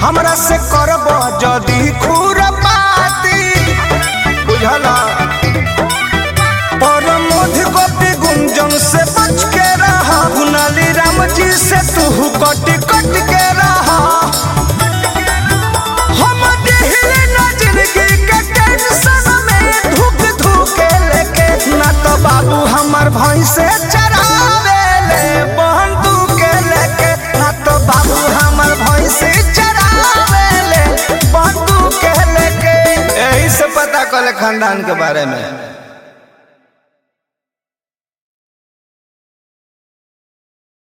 हमरा से करब जदी खुरपाती बुझला पर मध्य गोपी गुंजन से बच के रहा कुनाली राम जी से तू कट कट के रहा हम दिहिले ना जिंदगी के टेंशन में धुक धुके लेके ना तो बाबू हमर भैंस से चरावे ले बंदूक लेके ना तो बाबू हमर भैंस से चरावे ले बंदूक लेके यही से पता कले खानदान के बारे में